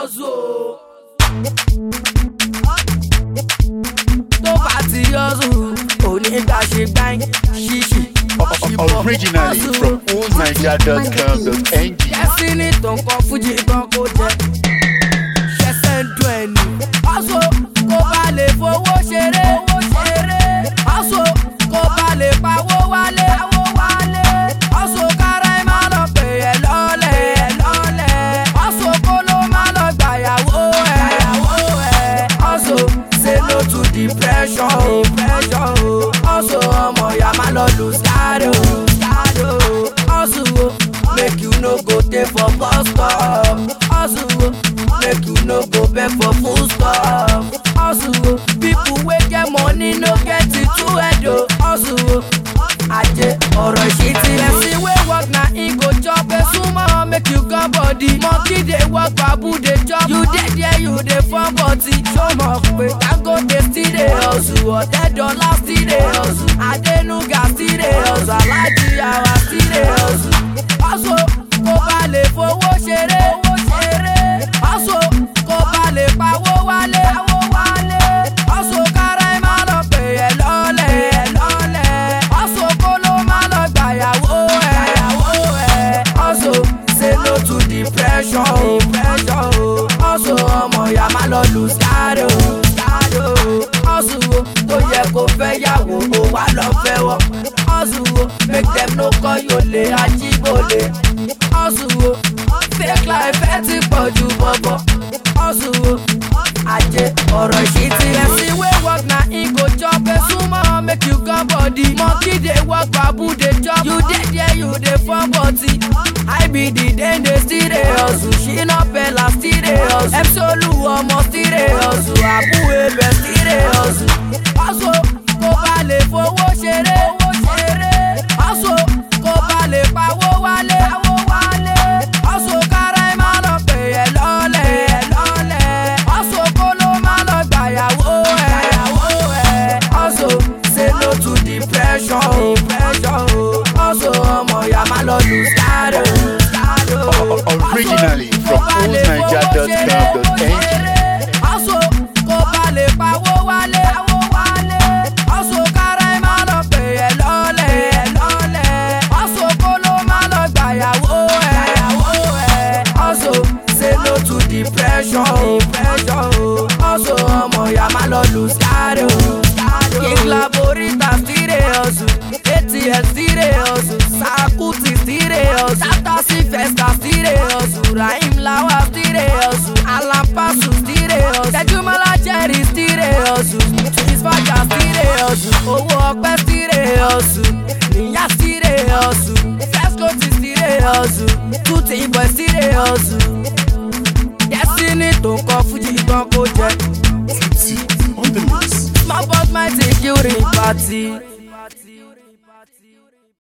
ọ̀zọ́. tó bá ti ọ̀zọ́ onígbà ṣe gbáyìn ṣíṣì. Originally from oldniger.com.ng. Destiny tó ń kọ fújì gan kó jẹ. Ṣẹ̀ṣẹ̀ ń dùn ẹni. Ọ̀ṣọ́ kó bá lè fowó ṣeré. Ọ̀ṣọ́ kó bá lè pawó wálé. Ọ̀ṣọ́ kára ẹ̀ máa lọ pè é lọ́lẹ̀. Ọ̀ṣọ́ kó ló máa lọ gbàyàwó ẹ̀. Ọ̀ṣọ́ say no to depression. Ọ̀ṣọ́ ọmọ ìyá máa lọ lose guard o. Hustle, oh, make you no go dey for bus stop. Hustle, oh, make you no go beg for food stuff. Hustle, oh, people wey get money no get it too head o. Hustle, oh, ajé ọ̀rọ̀ ìṣítí. Person wey work na im go chop esunmọ́ make you gan body. Monkey dey work babu dey chop. You dey there you dey form body. Ṣó mọ̀ pé Dangote still dey hustle? Ọ̀tẹ́dọ́lá still dey hustle? Adénúgà still dey hustle? Alájí àwa still dey hustle? Hustle kó bá lè fowó ṣeré. Hustle kó bá lè pawó wálé. Hustle kára ẹ̀ máa lọ pè é lọ́lẹ̀. Hustle kó ló máa lọ gbàyàwó ẹ̀. Hustle say no to depression. Hustle ọmọ ìyá máa lọ lose guard o. Hustle o tó yẹ kó fẹ́ yàwó o wá lọ fẹ́ wọ́. Hustle o make dem no call you olè ajíbólè. Hustle o fake life ẹ ti pọ̀ ju bọ̀bọ̀. Hustle o ajé ọ̀rọ̀ ìṣítí. Person wey work na im go chop esunmọ́ make you gan body. Monkey dey work babu dey chop. You dey there you dey form body. IBD den dey still dey hustle. Shina Bella still dey hustle. Epsolu ọmọ still dey hustle. Abu Ebe still dey hustle. Hustle kó bá lè fowó ṣeré. Hustle kó bá lè pawó wálé. Hustle kára ẹ̀ máa lọ pè é lọ́lẹ̀. Hustle kó ló máa lọ gbàyàwó ẹ̀. Hustle say no to depression. Hustle ọmọ ìyá máa lọ lose guard o. Originally from oldniger.com.ng. Hustle kó bá lè pawó wálé. Hustle kára ẹ̀ máa lọ pè é lọ́lẹ̀. Hustle kó ló máa lọ gbàyàwó ẹ̀. Hustle say no to depression. Hustle ọmọ ìyá máa lọ lose guard o. King Laborita still dey hustle. ATL still dey hustle. Sakuti still dey hustle. Tata Sylvester still dey hustle. Rahim Lawal still dey hustle. Alan Pasu still dey hustle. Tejumala Jerry still dey hustle. Twins Faja still dey hustle. Owó ọpẹ́ still dey hustle. Níyà still dey hustle. Fescoti still dey hustle. Tuti boy still dey hustle. Destiny tó ń kọ Fújì gan kó jẹ. Tutti on the mix. Small but mighty during party.